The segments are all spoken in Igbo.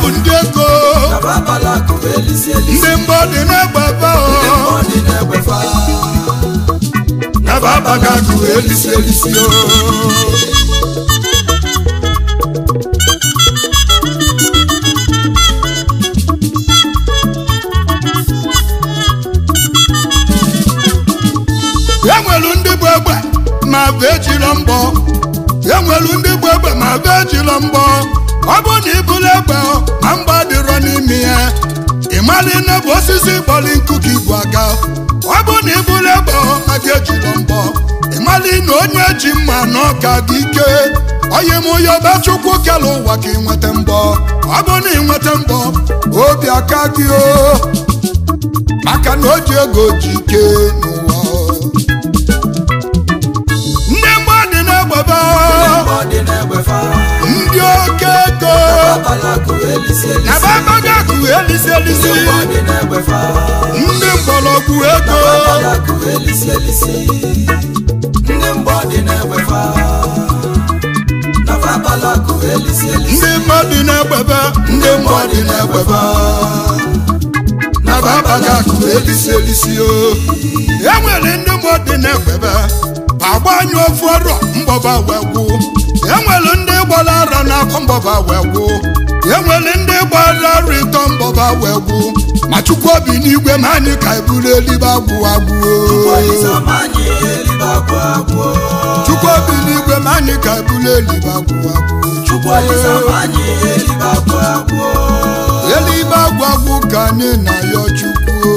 ndị ego ndị mbọ dị na-egbefe naba abaga akụ elisi elisi o enwelu ndị bụ egbe ma bụ ejiro mbọ enwelu ndị bụ egbe ma bụ ejiro mbọ ọ bụ na ibulu egbe ma mgba dịrọ n'ime ya ịmali na bụ osisi kpọli nkụ ka ibu aga ọ bụ na ibulu egbe ma gị ejiro mbọ ịmali na onye ji mma na ọka gị ike onye m onye ọba chukwu kele ụwa ka ịnweta mbọ ọ bụ na ịnweta mbọ obi aka gị o maka na o ji ego ji ike n'ụwa ndị mgbe dị na-egbebe ndị oke ego na babaga akụ elisi elisi ndị mgbọrọgwụ ego ndị mmadụ na-egbebe ndị mgbọ dị na-egbebe na babaga akụ elisi elisi o enwere ndị mmụọ dị na-egbebe agbanyụ ofu ọrụ mgbọba wee gwụ enwere ndị gbara ara n'afọ mgbọba wee gwụ enwere ndị gbara ara ịtọ mgbọba wee gwụ ma chukwu obi n'igwe ma anyị ka eburu eluigwe agwụ agwụ chukwu obi n'igwe ma anyị ka eburu eluigwe agwụ agwụ eluigwe agwụ agwụ ka anyị na ya chukwu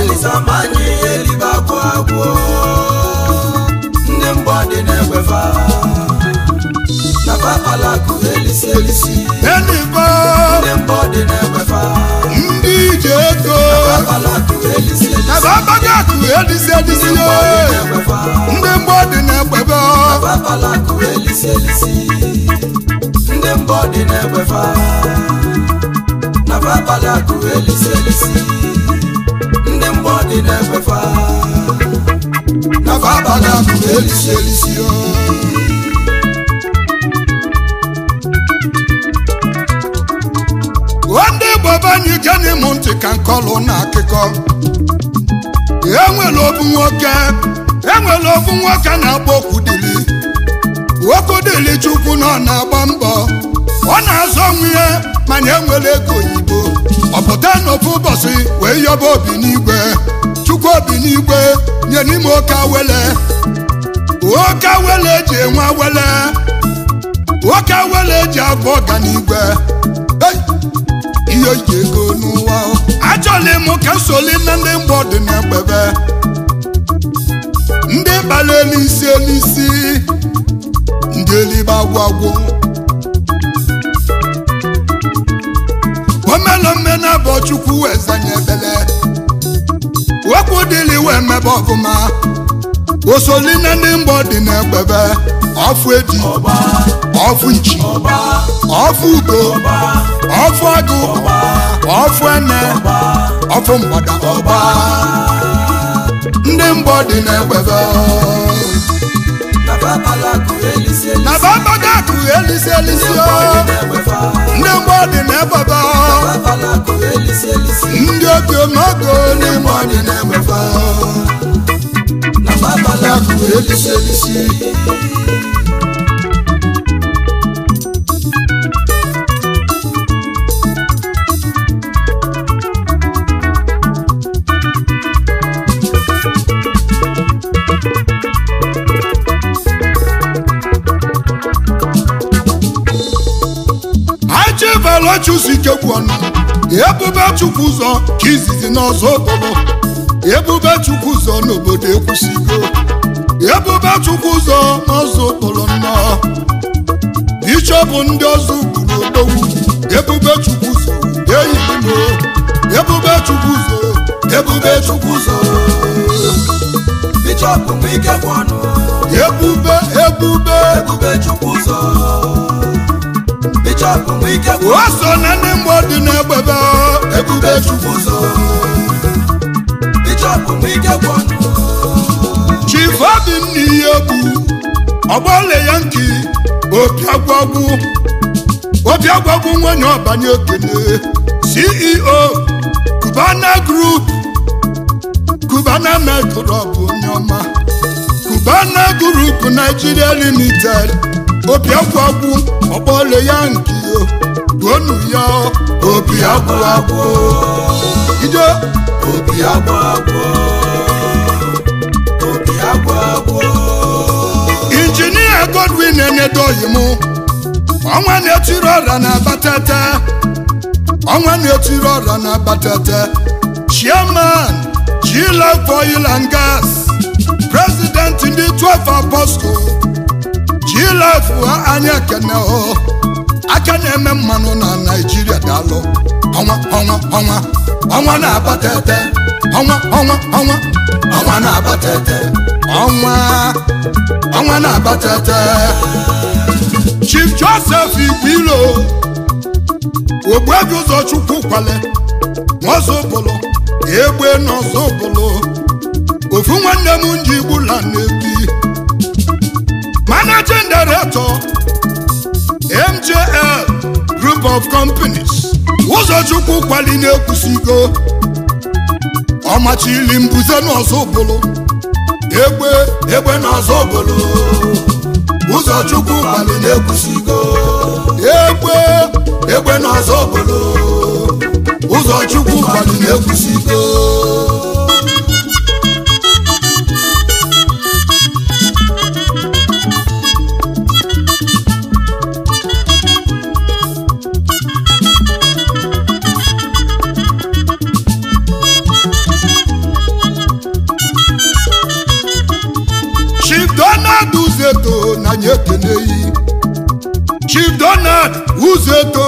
ndị mbọ dị na-egwefa na papalakụ elisi elisi elibe ndị mbọ dị na-egwefa ndị ije ego papalakụ elisi elisi na babaga akụ elisi elisi ndị mbọ dị na-egwefa ndị mgbọ dị na-egbebe papalakụ elisi elisi ndị mbọ dị na-egwefa na papalakụ elisi elisi ndị mbọ dị na-egwefa na babaga akụ elisi elisi o ndị bọba anyị geni m ntị ka nkọlụ na akụkọ enwere ofu nwoke enwere ofu nwoke na-agba okwu dili okwu dili chukwu na ọ na-agba mbọ ọ na-azọ onwe ya mana enwere ego oyibo ọ pụta n'ofu ụbọchị wee yọba obi n'igwe chukwu obi n'igwe nye n'ime oke awele oke awele eji enwe awele oke awele eji abụ ọganigwe Hey! ihe ji ego n'ụwa achọla m ka nsoli na ndị mgbọ dị n'egbebe ndị kpara elisi elisi ndị elibe agwagwo omelome na abọ chukwu wee zanye ebele okwu dịli wee mebe ọfụma osoli na ndị mgbọ dị n'egbebe ọfụ eji ọba ọfụ nchi ọba ọfụ ugo ọba ọfụ agụ ọfụ ene ọfụ mgbada ọba ndị mbọ dị n'egbebe na papalakụ elisi elisi na babaga akụ elisi elisi ndị o mbọ dị na-egwefa ndị mbọ dị n'egbebe papalakụ elisi elisi ndị oge n'ogo ndị mbọ dị n'egbebe na papalakụ akụ elisi elisi achịbala chusike gwu ọnụ ebube chukwu ụzọ ka izizi n'ọzọ okporo ebube chukwu ụzọ n'obodo ekwusigo ebube chukwu ụzọ n'ọzọ okporo nnọọ bishọp ndị ọzọ gburu odogwu ebube chukwu ụzọ eyilimo ebube chukwu ụzọ ebube chukwu ụzọ bishọp nwike gwụ ọnụ ebube ebube ebube chukwu ụzọ bishọp nwike gwụ o so na ndị mgbọ dị n'egbebe ebube chukwu ụzọ bishọp nwike gwụ ọnụ chief obinna ihe egwu ọgbọle ya nki opi agwagwu obiagwa bụ nwunye ọbanye okene ceo cubana group cubana metro bụ onye ọma cubana group nigeria limited obiagwa gwụ ọkpọle ya nke yo gonu ya obi agwụ agwụ ije obi agwụ agwụ obi agwụ agwụ injinia godwin enedoghị m ọnwa na-etiri ọra na abatete ọnwa na-etiri ọra na abatete chairman G-Life oil and gas president ndị 12 apostle G-Life ha anya ekene o aka na-eme mmanụ na naijiria daalụ ọnwa ọnwa ọnwa ọnwa na-abatete ọnwa ọnwa ọnwa ọnwa na-abatete ọnwa ọnwa na-abatete chief joseph igwilo ogbuebi ụzọchukwu kwale n'ọzọbụlụ egbe n'ọzọbụlụ ofu nwanne m nji gbula na-ebi managing director mjl group of companies ụzọchukwu kwali na-ekwusigo ọmachili mbuze n'ọzọbụlụ egbe egbe n'ọzọbụlụ ụzọchukwu kwali na-ekwusigo egbe egbe n'ọzọ obodo ụzọchukwu kwali na-ekwusigo chief donald uzeto na nye ekeneyi chief donald uzeto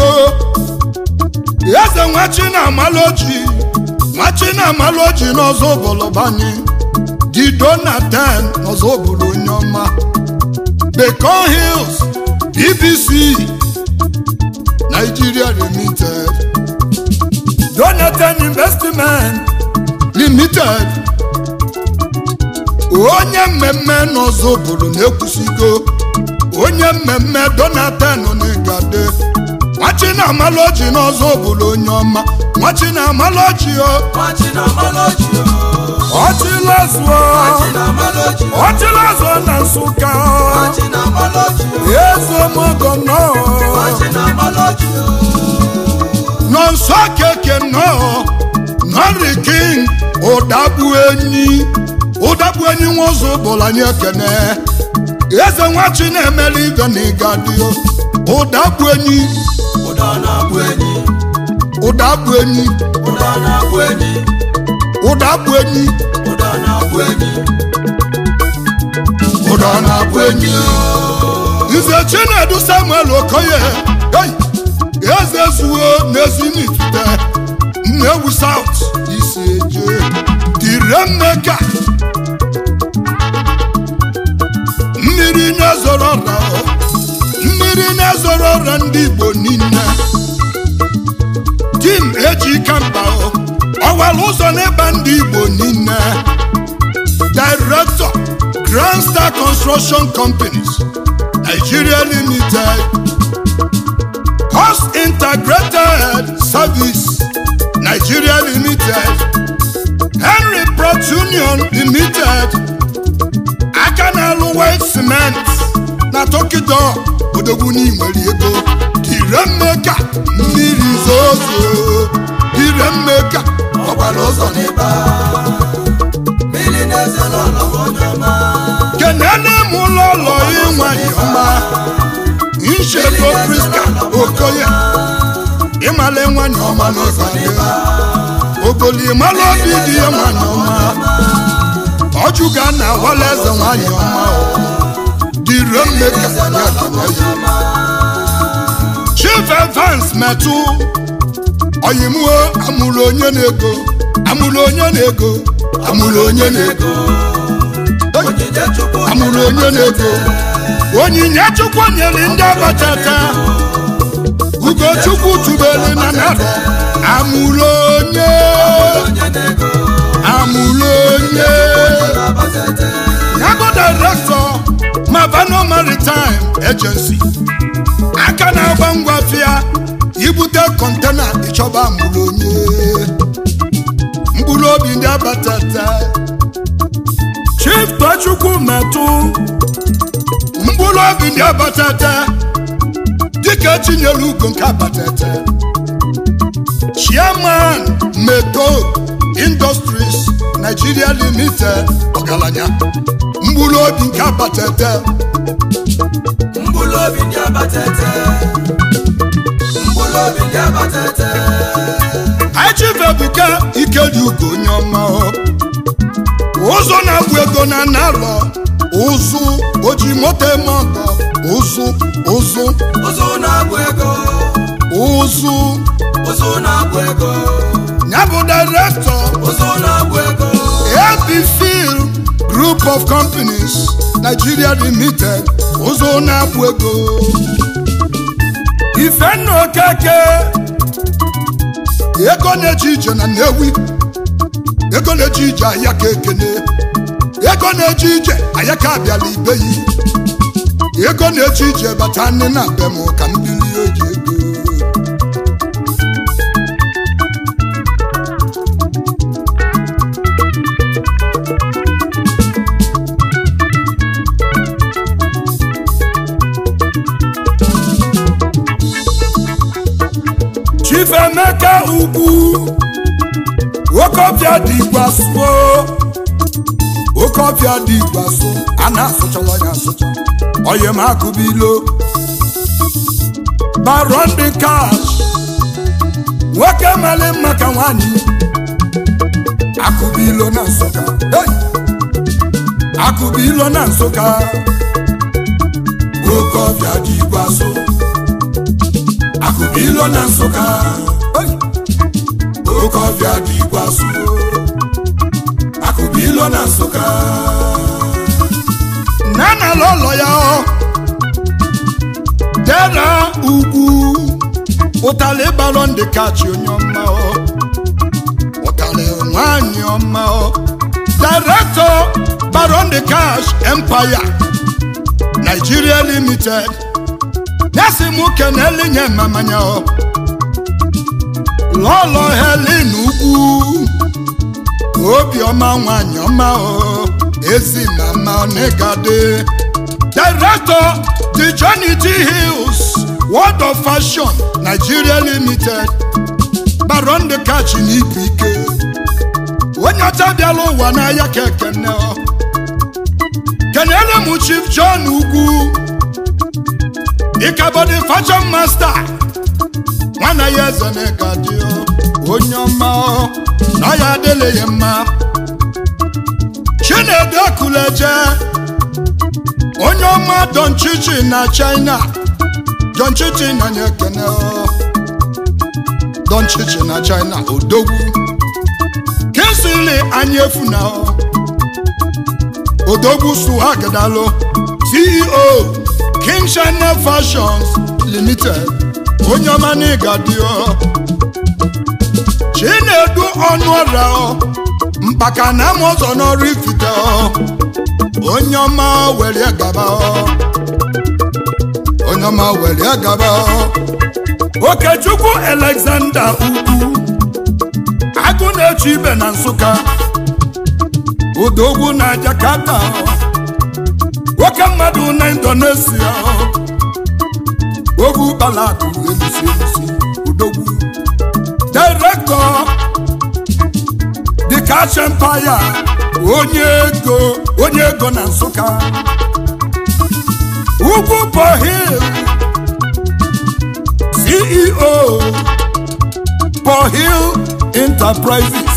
eze nwachi na amaloji nwachi na amaloji n'ọzọ bọlọbanye di donatan n'ọzọ bụrụ onye ọma bacon hills bbc nigeria limited donatan investment limited onye mmemme n'ọzọ obodo na-ekwusigo onye mmemme donatan n'igade nwachi na amaloji n'ọzọ obodo onye ọma nwachi na amaloji o machi na amaloji ọchịlazụọ machi na amaloji ọchịlazụọ na nsụka machi na amaloji ezemogono machi na amaloji nọ nsọ keke nọ nọri king ụdagbu enyi ụdagbu enyi nwaụzọ bụla anyị ekene eze nwachi na-emeli ibe na ịgadio ụdagbu enyi ụda na-abụ enyi ụdagbu enyi ụda na-abụ enyi ụdagbu enyi ụda na-abụ enyi ụda na-abụ enyi nze chinedu samuel okoye hey! eze zuo n'ezinitute nnewu saut isi eje diremmeka mmiri na-ezoro ọra mmiri na-ezoro ọra ndị igbo niile tim eji kamba ọwara ụzọ n'ịba ndị igbo niile director grand star construction companies nigeria limited host integrated service nigeria limited henry prot union limited aka na-alụ white cement na tokido odogwu n'inwere ego diremmeka mmiri zozo diremmeka ọgbara ụzọ n'ịba mmiri na-eze n'ụlọ onye ọma kenene m ụlọ ụlọ ịnwanyị ọma nchedo priska okoye ịmala nwanyị ọma n'ụzọ ya ogoli ịmala obi dị ya nwanyị ọma ọjụga na awala eze nwanyị ọma dịre mmeka ya dịrị ya chief evans metụ oyimuo amụrụ onye na-ego amụrụ onye na-ego amụrụ onye na-ego onyinye chukwu amụrụ onye na-ego onyinye chukwu nyere ndị abatata ugochukwu tubelu na narị amụrụ onye onye na-ego amụrụ onye na-abatete yago director mavano maritime agency aka na-agba ngwa fịa kọntena ịchọba mụrụ onye mkpụrụ obi ndị abatata chief tochukwu metụ mkpụrụ obi ndị abatata dịka etinyere ugo nke abatata chairman meto industries nigeria limited ọgaranya mkpụrụ obi nke abatata mkpụrụ obi ndị abatete mkpụrụ obi ndị abatete achifebuka ikedi ugo onye ọma ụzọ na-abụ ego na narọ ụzụ oji moto eme ọgọ ụzụ ụzụ ụzụ na-abụ ego ụzụ ụzụ na-abụ ego ya bụ direktọ ụzụ na-abụ ego ABFIL Group of Companies Nigeria Limited ụzọ na-abụ ego ifenna okeke ego na-eje ije na Nnewi ego na-eje ije ahịa ka ekene ego na-eje ije ahịa ka abịala ibe yi ego na-eje ije bata nne na be m ka m bili oji ego chief emeka ugwu okofia dị igwasuo okofia dị igbaso a na-asụchala ya asụcha oye m akụbilo baron de cash nwoke mali mma ka nwanyị akụbilo na nsụka Hey! akụbilo na nsụka okofia dị igbaso akụbilo na nsụka Hey! okofia dị igbaso akụbilo na nsụka nana lọlọ ya ọ dera ugwu ụtalị balọ ndị kachi onye ọma ọ ụtalị nwanyị ọma ọ direktọ baron de cash empire nigeria limited nyasi mụ keneli nye mmamanya ọ lọlọ helin ugwu obiọma nwanyị ọma o ezi mama onegade director the johnny t hills world of fashion nigeria limited baron de kachi n'ibu ike onye ọcha bịala ụwa n'ahịa ka ekene ọ kenere m chief john ugwu ịkabọdị fashion master nwana ya eze na-egadi onye ọma ọ na ọ ya adịla ya mma chinedu ekuleje onye ọma don chichi na china don chichi na nye ekene ọ. don chichi na china odogwu kinsili anyị efu na ọ. odogwu suhagidalo ceo king china fashions limited onye ọma na ịgadio chinedu ọnụ ọrịa ọ mkpaka na ama ụzọ n'ọrụ ifite ọ onye ọma were gaba ọ onye ọma were gaba ọ okechukwu alexander ugwu agụ na-eche ibe na nsụka odogwu na jakarta nwoke mmadụ na indonesia ogwu balakụ elusi elusi odogwu direktọ the cash empire onye ego onye ego na nsụka ugwu pohil ceo pohil enterprises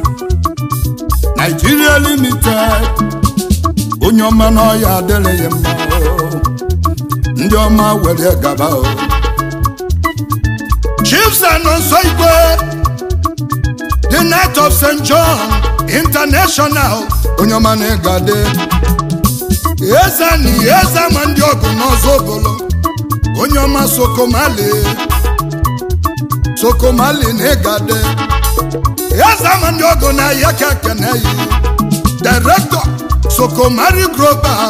nigeria limited onye ọma n'ọya adịrịghị mma o. ndị ọma were gaba o chiefs anọnso igwe the night of st john international onye ọma na-egade eze na eze ma ndị ọgụ n'ọzọ obolo onye ọma sokomali sokomali na-egade eze ma ndị ọgụ na ya ka kene yi director sokomari global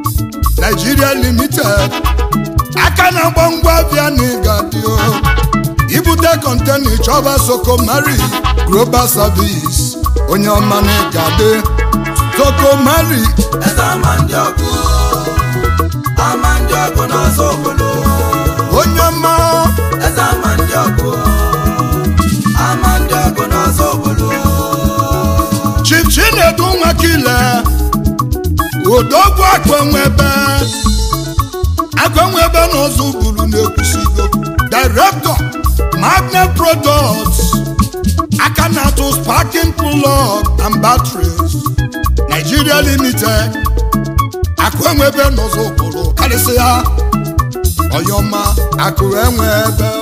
nigeria limited aka na-agba ngwa bịa na ịgadio ibute kọntena chọba sokomari global service onye ọma na-egade sokomari eze ama ndị ọkụ ama ndị ọkụ n'ọzọ obodo onye ọma eze ama ndị ọkụ ama ndị ọkụ n'ọzọ obodo chief chinedu nwakile odogwu akwenwebe akwenwebe n'ụzọ buru na-ekwusigo director magnet products aka na-atụ sparking plug and batteries nigeria limited akwenwebe n'ụzọ buru karịsịa ọyọma akụ enwebe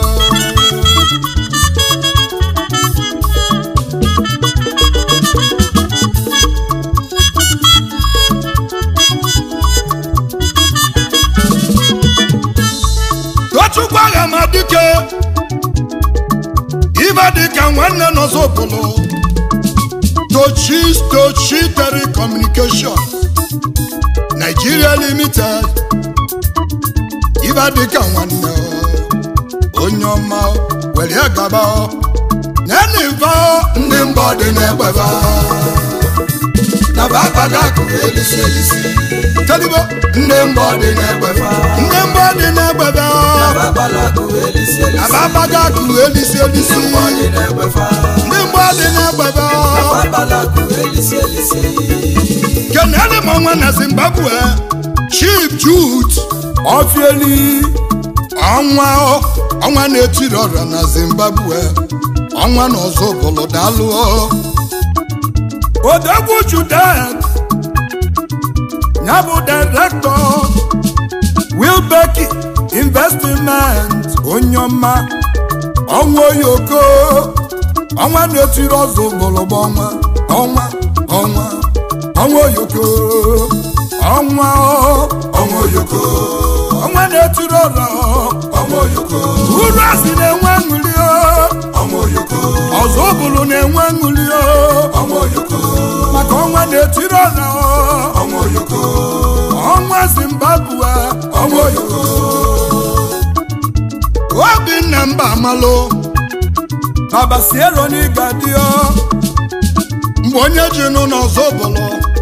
tochukwu agha ma dike ibe dịka nwanne n'ọzọbụlụ tochi tochi telecommunication nigeria limited ibe dịka nwanne onye ọma were gaba neniva ndị mbọ dị n'egbeba na bakpata akụ elisi elisi telibo ndị mbọ dị n'egbeba ndị mbọ dị n'egbeba na bakpata akụ elisi elisi ababaga akụ elisi elisi ndị mbọ dị na-egbefa ndị mbọ dị n'egbeba na bakpata akụ elisi elisi kenele m ọnwa na zimbabwe chief jude ofieli ọnwa ọnwa na-etiri ọrịa na zimbabwe ọnwa na ọzọ bụlụ dalụ odogwu judet ya bụ direktọ wilbeki investment onye ọma ọnwa oyoko ọnwa na-etiri ọzọ bụlụbụ ọnwa ọnwa ọnwa ọnwa oyoko ọnwa ọnwa oyoko ọnwa na-etiri ọrọ ọmọ oyoko uru asị na-enwe ṅụli ọmọ oyoko ọzọ bụrụ na-enwe ṅụli ọmọ oyoko maka ọnwa na-etiri ọrọ ọmọ oyoko ọnwa zimbabwe ọnwa oyoko obinna mba amalụ baba siero n'ịga dị ọ mgbe onye ji nụ n'ọzọ bụlụ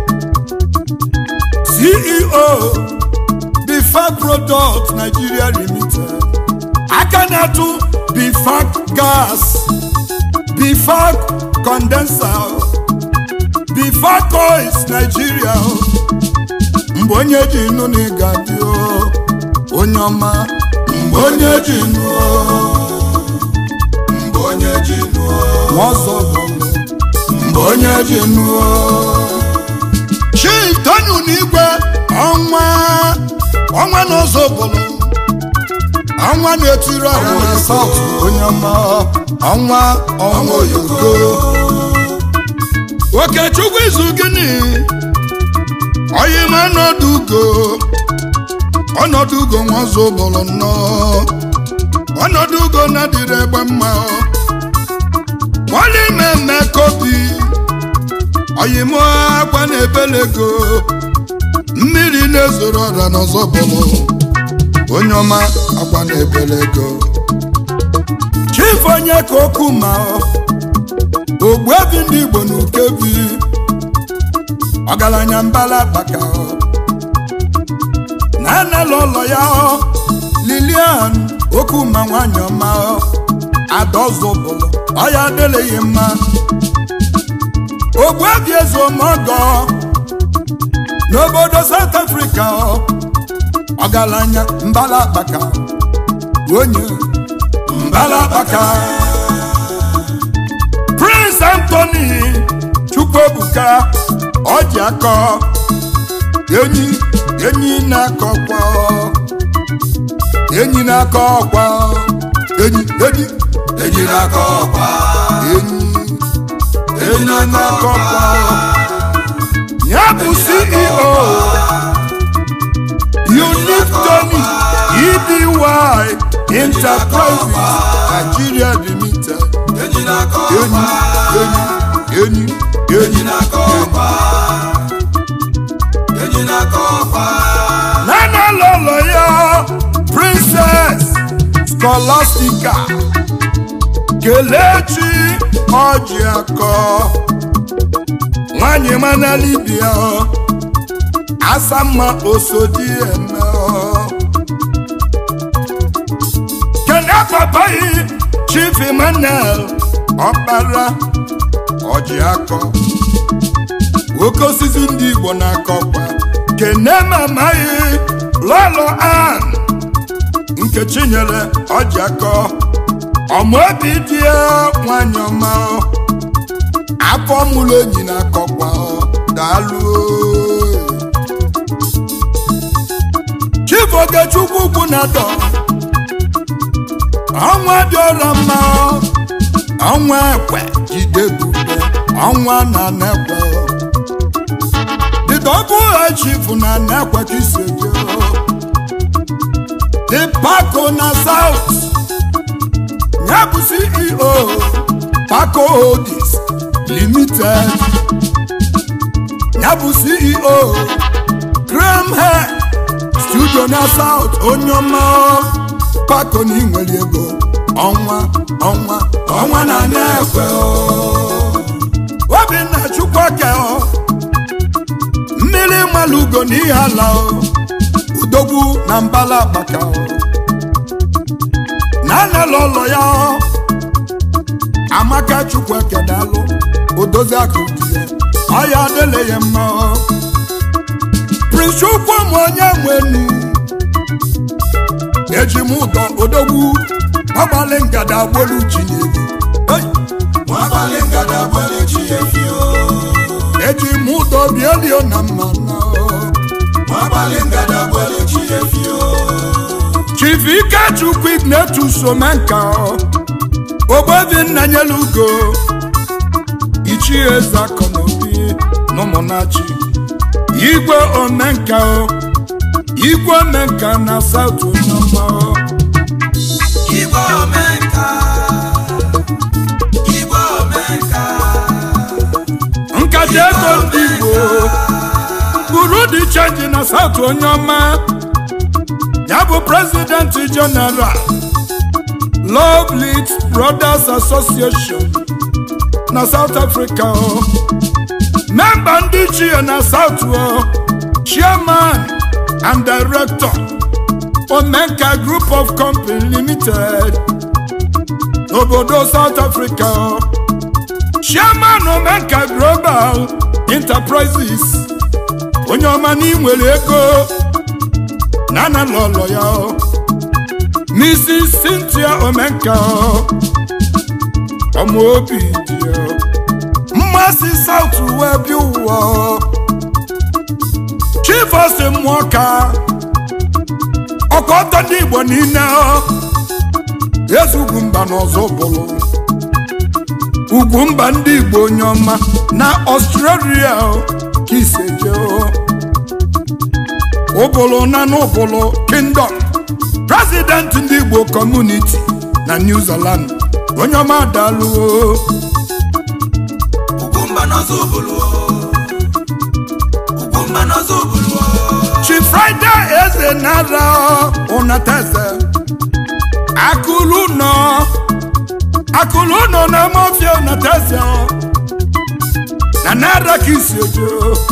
ceo bifac product nigeria limited aka na-atụ bifac gas bifac condenser bifac oils nigeria mgbe onye ji nụ n'ịga dị ọ onye ọma mgbe onye ji nụ mgbe onye ji nụọ ọzọ bụlụ mgbe onye ji nụọ chief tonu n'igwe ọnwa ọnwa n'ụzọ bụlụ ọnwa na-etiri ọha na saut onye ọma ọnwa ọnwa oyigo okechukwu izu gịnị oyima ọnọdụ ugo ọnọdụ ugo nwazo bụlụ nnọọ ọnọdụ ugo na-adịrị egbe mma wali mmemme kobi oyimo akwa na-ebelego mmiri na-ezoro ọra n'ọzọ bụlụ onye ọma akwa na-ebelego chief onye ka okwu ma ogbuebi ndị igbo na ukebi ọgaranya mbala baka na anala ụlọ ya lilian okwu ma nwanyị ọma adọzụbụlụ ọya adịleghị mma ogbuebi eze omogo n'obodo south africa ọgaranya mbala akpaka onye mbala akpaka prince anthony chukwuebuka ọji akọ enyi enyi na-akọkwa enyi na-akọ ọkwa enyi enyi eji n'aka ọkwa enyi enyi na-akọ ọkwa ya bụ ceo unique tony edy enterprises nigeria limited eji n'aka enyi ọkwa enyi enyi eji enyi n'aka ọkwa eji n'aka ọkwa nana lọlọ ya princess scholastica kelechi ọjị akọ nwanyị mana libia asamma osodi eme kene papa yi chief emmanuel ọkpara ọjị akọ nwoke osisi ndị igbo na-akọkwa kene mama yi lọlọ an nkechi nyere ọjị akọ ọmụobi dị ya nwanyị ọma afọ mụrụ enyi na-akọkwa daalụ chief ogechukwu ugwu na-atọ ọnwa dị ọra mma ọnwa ekwe jide bube ọnwa na nekwe dịdọbụ ha chief na nekwe ka isi eje dị pako na south ya bụ ceo paco holdings limited ya bụ ceo graham hair studio na south onye ọma paco na inwere ego ọnwa ọnwa ọnwa na na-ekwe obinna chukwuka mmiri malugo na ihe ala udogwu na mbala agbaka na anala ụlọ ya amaka chukwu ekedalụ odozi aka di ya ọya adịla ya mma prince chukwu m onye nwenu eji m ụdọ odogwu agbalị ngada agbolu ji n'elu nwabalị ngada gbalị chi efi o eji m ụdọ bielio na mmanụ nwabalị ngada gbalị chi efi o chief ikechukwu ignetus omenka ogbebi nna nyela ugo ichie eze akọnobi na ụmụnachi igwe omenka igwe omenka na saut onyeọma igwe omenka igwe omenka nkata ego ndị igbo buru dị chenji na saut onyeọma ya bụ prezidenti jeneral Lovely Brothers Association na South Africa o memba ndị chie na South o chairman and director Omenka Group of Company Limited n'obodo South Africa o chairman Omenka Global Enterprises onye ọma na inwere ego na na lọlọ ya o Mrs. Cynthia Omenka ọmụ obi dị ya mmasị South wee bi ụwa Chief Austin Mwaka ọkọtọ ndị Igbo niile ezugwu mba n'ọzọ bụrụ ugwu mba ndị Igbo onye ọma na Australia ka iseje ụbụlụ na n'ụbụlụ Kingdom president ndị igbo community na new zealand onye ọma daluo ugwumba n'ọzọ obodo ugwumba n'ọzọ obodo chi friday eze nara ụnateze akụlụ nọ akụlụ nọ na mafia ụnateze na nara ka isi ojo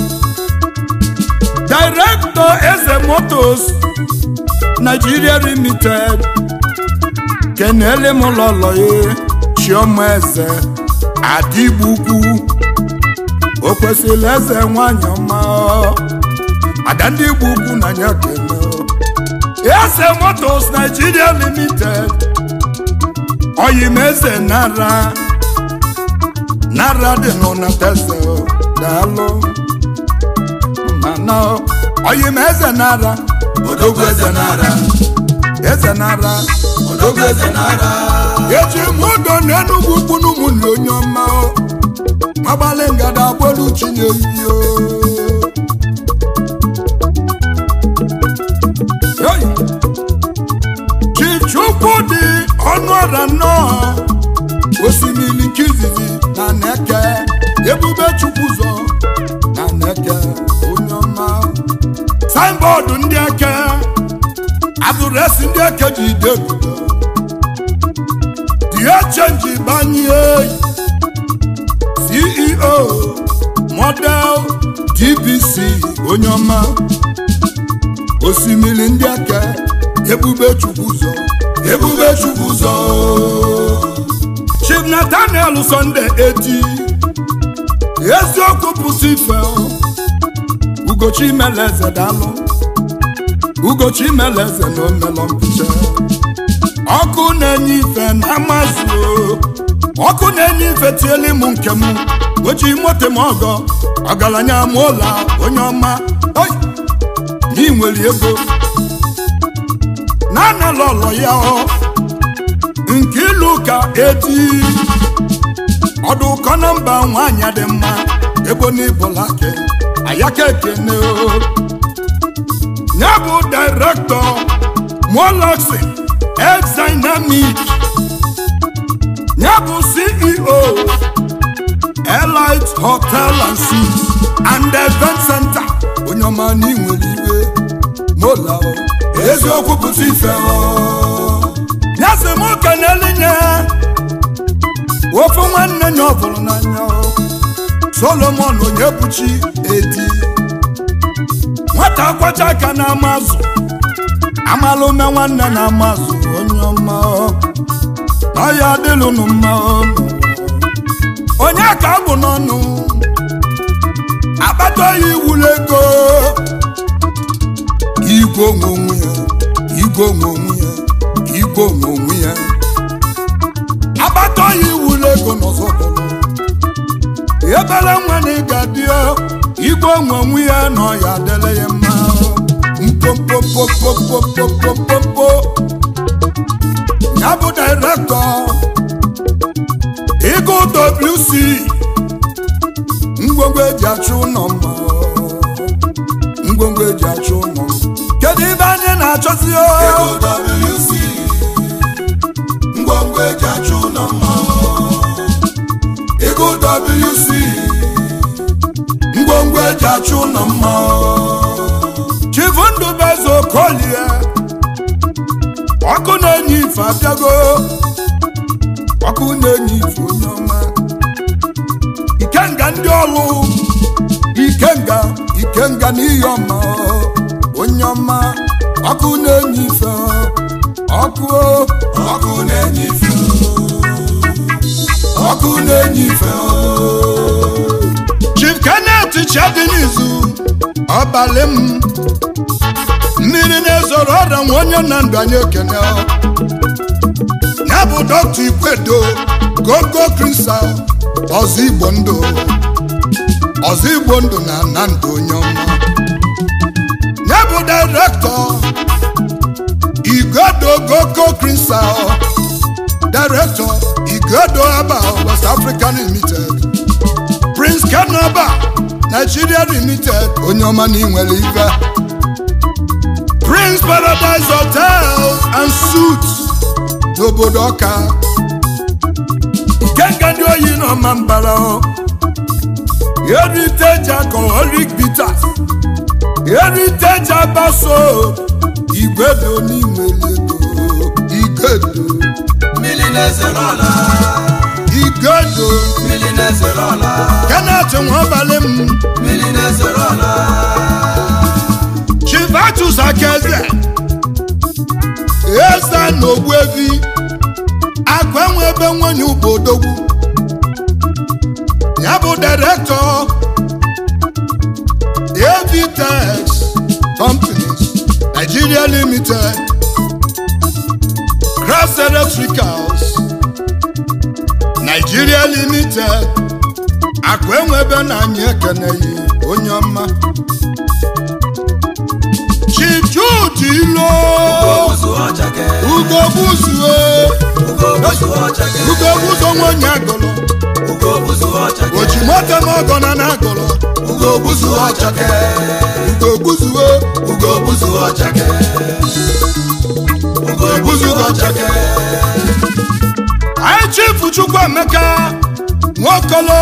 director eze motos Nigeria Limited kenele m lọlọ ya chioma eze adịgbugwu o kwesịrị eze nwanyị ọma ada ndị igbo ugwu na ya kene eze motos Nigeria Limited oyim eze nara nara dị n'ụnateze daalụ mana oyim eze nara odogwu eze nara eze nara odogwu eze nara eji m ụdọ n'enugwu ukwu n'ụmụnne onye ọma agbalị ngada agbolu chinye iyo chichukwu dị ọnụ ọra nnọọ osimiri nke izizi na neke ebube chukwu zọ na neke onye ọma signboard ndị eke adụresị ndị eke ji ide ebubo the ihe chenji banye ceo model dbc onye ọma osimiri ndị aka ebube chukwu ụzọ ebube chukwu ụzọ chief nathaniel sunday eti eziokwu pụta ife ugochi meleze dalụ ugochi meleze na omelọ mpicha ọkụ na-enye ife na amazụ ọkụ na-enye ife tiele m nke m oji moto m ọgọ ọgaranya m ụlọ onye ọma oi n'i nwere ego na-anala ọlọ ya ọ nke ilu ka eti ọdụ ụkọ na mba nwaanyị dị mma ebo n'ibụlake ayaka ekene o ya bụ direktọ moloxi exdynamic ya bụ ceo elite hotel and suites and event center onye ọma na inwere iwe mola o eziokwu pụta ife o ya sị m kenelinye ofe nwanne nya ọ bụrụ n'anya o solomon onye buchi edi nwata kwacha aka na amazụ amala ume nwanne na amazụ onye ọma ọya adịlụnụ mma onye ka bụ n'ọnụ akpata ya iwulu ego igwe onwe onwe ya igwe onwe onwe ya igwe onwe onwe ya akpata ya iwulu ego n'ọzọ bụrụ ebere nwa na ịga dị igwe onwe onwe ya na ọya adịla ya mma mkpomkpomkpomkpomkpomkpomkpomkpomkpo ya bụ direktọ Ego WC ngwongwo eji achụ ụlọ mma ngwongwo eji achụ ụlọ kedu ibe anyị na-achọzi o Ego WC ngwongwo eji achụ ụlọ mma Ego WC ngwongwo eji achụ ụlọ mma chivundubeze okolie ọkụ na-enye ife abịago ọkụ na-enye ife onye ọma ikenga ndị ọlụ ikenga ikenga n'ihi ọma onye ọma ọkụ na-enye ife ọkụ ọkụ na-enye ife ọkụ na-enye ife chief kenneth chadinizu ọbalị m mmiri na-ezoro ọrịa nwa onye na ndụ anyị ekene ya bụ dọkta ikwedo gogo kristal ọzọ igbo ndụ ọzọ igbo ndụ na na ndụ onye ọma ya bụ direktọ igodo gogo kristal direktọ igodo aba west african limited prince kanaba nigeria limited onye ọma na inwere ife prince paradise hotel and suits n'obodo ọka ikenga ndị oyi n'ọma mbara heritage alcoholic bitters heritage abaso igwedo n'inwere ego igedo mmiri na-ezere ọla igedo mmiri na-ezere ọla kenneth nwabalị m mmiri na-ezere ọla chivatus akeze eze na ogbuevi akụ enwe ebe nwanyị ubodogwu ya bụ direktọ avtex companies nigeria limited cross electricals nigeria limited akụ enwe ebe na anyị ekeneghị onye ọma chijude ilo ozu ọchake ugo buzue ugo ozu ọchake ugo buzo nwanyị agọlọ ugo ozu ọchake oji moto m ọgọ na na agọlọ ugo ozu ọchake ugo buzue ugo ozu ọchake ugo ozu ọchake anyị chifu chukwuemeka nwokolo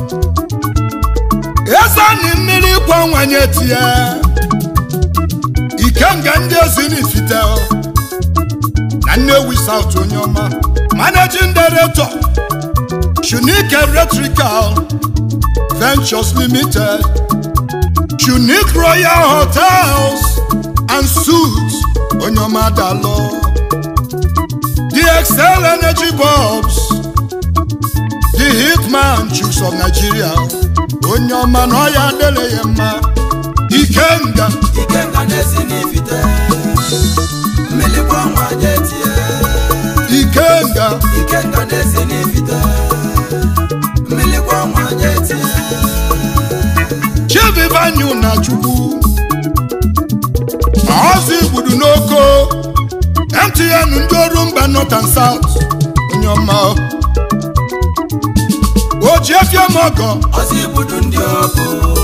ezani mmiri kwa nwanye tie ikenga ndị ezi n'ifite na Nnewi South onye ọma managing director Shunique Electrical Ventures Limited Shunique Royal Hotels and Suites onye ọma dalụ The Excel Energy Bulbs The Hitman Chicks of Nigeria onye ọma na ọ ya adịrị ya mma Ikenga ikenga na-esi n'ifite mmiri bụ ọnwa je tie Ikenga ikenga na-esi n'ifite mmiri bụ ọnwa je tie Chivivanyu na Chukwu ọzọ igbudu n'oko MTN ndị ọrụ mba North and South onye ọma o ji efie m ọgọ ọsọ igbudu ndị ọkụ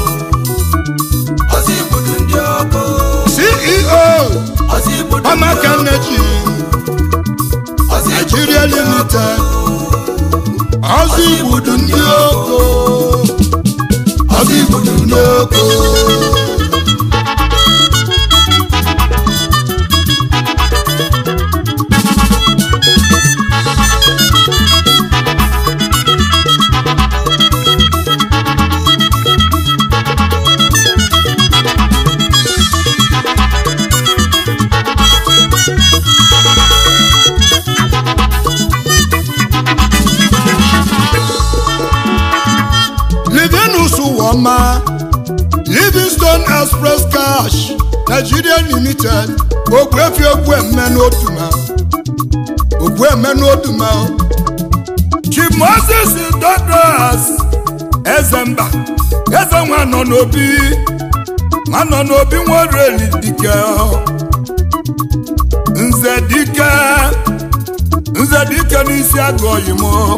ọsọ igbudu ndị ọkụ CEO ọsọ igbudu ndị Pamaka ọkụ Energy ọsọ igbudu Nigeria ndị ọkụ Limited ọzọ igbudu ndị oko ọzọ igbudu ndị oko Livinus Woma Livingstone Express Cash Nigeria Limited Ogbuefi Ogbueme n'Oduma Ogbueme n'Oduma Chief Moses Douglas Ezemba Eze nwa nọ n'obi nwa nọ n'obi nwereli dike Nze dike Nze dike n'isi agụ oyimo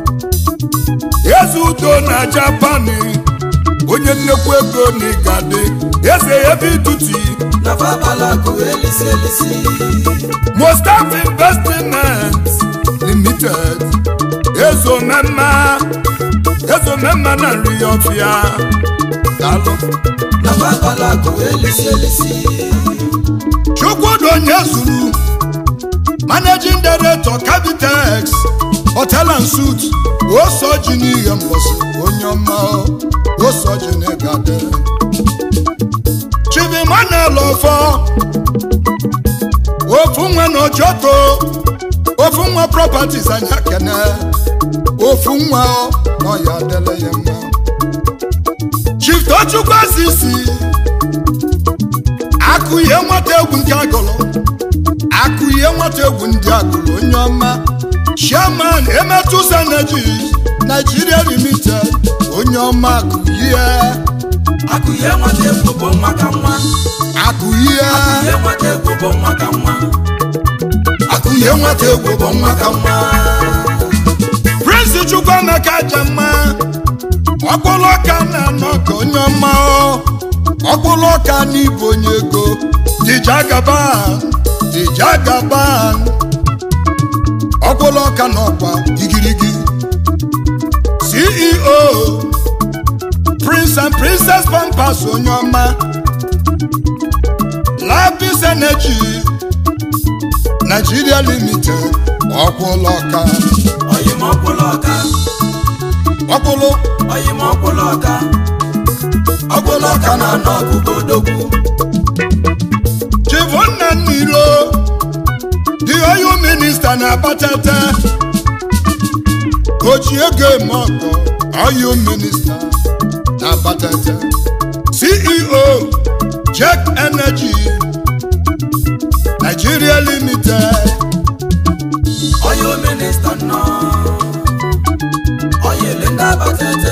eze udo na japani onye nnekwu ego n'igade eze ebe ituti na fabalakụ elisi elisi mostaf investment limited ezomemma ezomemma na nri ọfịa dalụ na fabalakụ elisi elisi chukwudonye zuru managing director Cavitex hotel and suit osoji n'ihe mgbọsị onye ọma osoji n'egade chivimanel ọfọ ofu nwa na ojoto ofu nwa properties anya kene ofu nwa na ọya adịla ya mma chief tochukwu asisi akụ ihe nwata egwu nke agụlụ akụ ihe nwata egwu ndị agụlụ onye ọma chairman emetus energies nigeria limited onye ọma akụ ihe akụ ihe nwata egwu bụ nwa ka nwa akụ ihe ihe nwata egwu bụ nwa ka nwa akụ ihe nwata egwu bụ nwa ka nwa prince chukwuemeka jemma ọkpụlụ ọka na-anọ ka onye ọma ọkpụlụ ọka n'ịbụ onye ego dijagaban dijagaban ọkpụlụ ọka n'ọkwa igirigi ceo prince and princess pampas onye ọma lapis energy nigeria limited ọkpụlụ ọka oyim ọkwụlụ ọka ọkpụlụ oyim ọkwụlụ ọka ọkwụlụ ọka na-anọ ọgụgụ odogwu chivonna nnilo the oil minista na-abatata oji ego eme ọgọ oil minista na-abatata ceo check energy nigeria limited oyo minista nọ oyili ndị abatete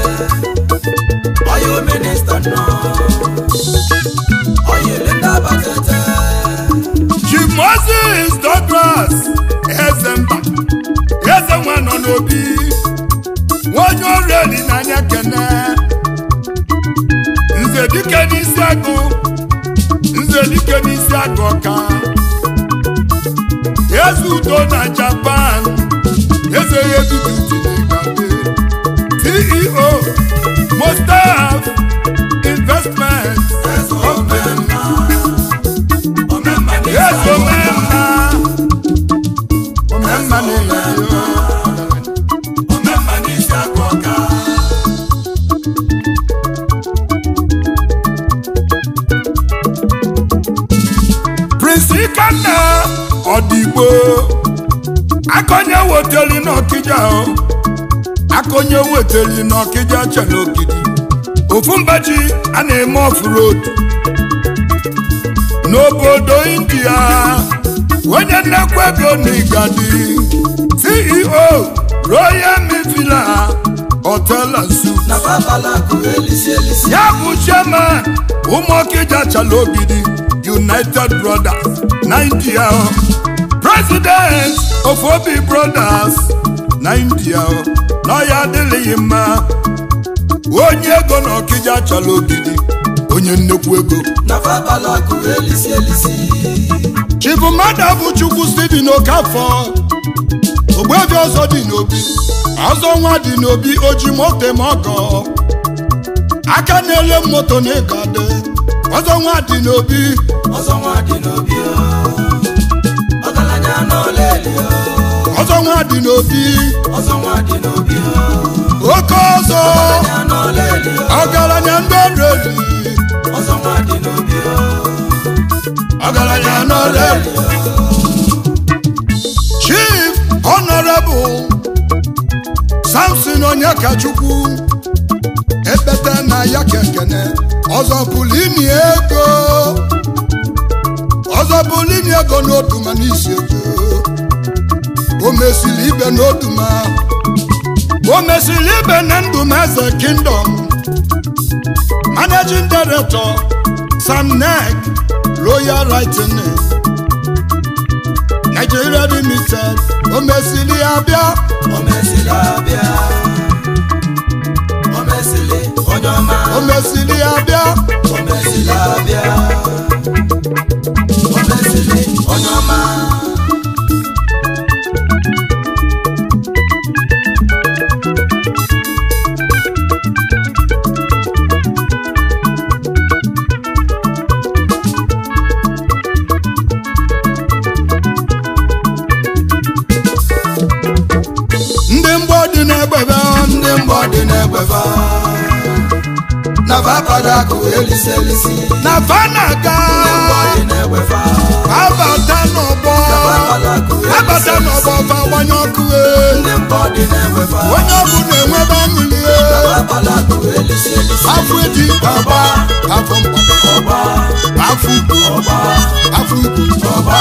oyo minista nọ oyili ndị abatete chief moses douglas ezemba eze nwa nọ n'obi onye ọrụ eli n'anya kene nze dike n'isi agụ nze dike n'isi agụ ọka eze udo na japan eze ya ebibitiligabe ceo mostaf investment eze omemma omemma eze omemma ikenna ọdịgbo akọnye weteli n'ọkịja o akọnye weteli n'ọkịja chere ogidi ofu mbaji a na-eme off-road n'obodo india onye nnekwu ego n'igadi ceo royal mivila hotel and suites na babalakụ elisi elisi ya bụ chairman ụmụọkịja chala ogidi united brothers na india president of obi brothers na india na ya adịghị mma onye ego na ọkịja chala ogidi onye nnekwu ego na babalakụ elisi elisi chibụmmadụ bụ chukwu steven okafọ ogbebi ọzọ dị n'obi ọzọ nwa dị n'obi oji moto ma ọgọ aka na-ele moto na ịgade ọzọ nwa dị n'obi ọzọ nwa dị n'obi o ọgaranya n'ọla eli o ọzọ nwa dị n'obi ọzọ nwa dị n'obi o oke ọzọ ọgaranya n'ọla eli o ọgaranya ndị ọrụ eli ọzọ nwa dị n'obi o ọgaranya n'ọrụ eli chief honorable samson onyekachukwu ekpete na ya kekene ọzọ pụrụ ini ego ọzọ pụrụ ini ego n'oduma n'isi ego o mesiri ibe n'oduma o mesiri ibe na ndụm eze kingdom managing director sam nek royal lightning nigeria limited o mesiri abịa o mesili abịa o mesili onye ọma o mesiri abịa o mesili abịa o mesili onye ọma ndị mgbọ dị n'egbebe ndị mgbọ dị n'egbefa na babalakụ elisi elisi na fanaga ndị mgbọ dị n'egbefa abata n'ọgbọ na babalakụ elisi abata n'ọgbọ fa gbanye ọkụ e. ndị mgbọ dị n'egbefa onye ọbụ na-enwebe aṅụli e. na babalakụ elisi elisi afọ eji ọgba afọ mgbada ọgba afọ ukwu ọgba afọ ukwu ọgba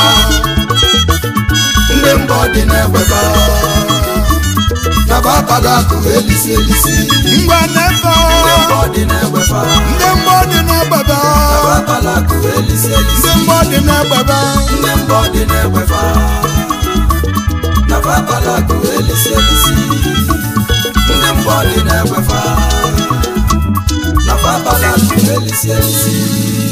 ndị mbọ dị n'egbefa na babalakụ elisi elisi ngwa nefe ndị mbọ dị n'egbefa ndị mgbọ dị n'egbebe na babalakụ elisi elisi ndị mgbọ dị n'egbebe ndị mbọ dị n'egbefa na babalakụ elisi elisi ndị mbọ dị n'egbefa na babalakụ elisi elisi